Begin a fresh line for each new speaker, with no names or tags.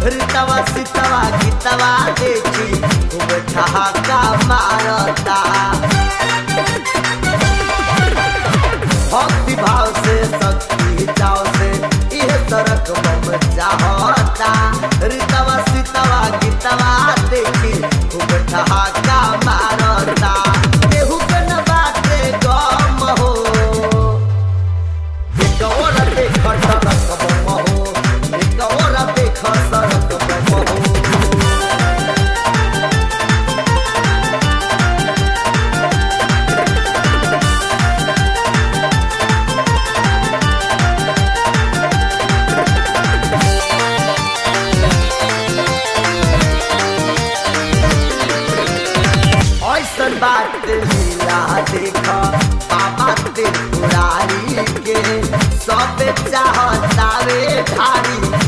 ऋतवा सीतवा गीतवा देखी खूब ठहाका मारता भक्ति भाव से शक्ति जाओ से यह सड़क बम चाहता ऋतवा सीतवा गीतवा देखी खूब ठहाका मारता केहू के न बाटे गम हो एक और देख सड़क बम हो एक और देख सड़क बम हो ऐसन बात लीला देख बाबा त्रिपुरारी के सब चाहतावे धारी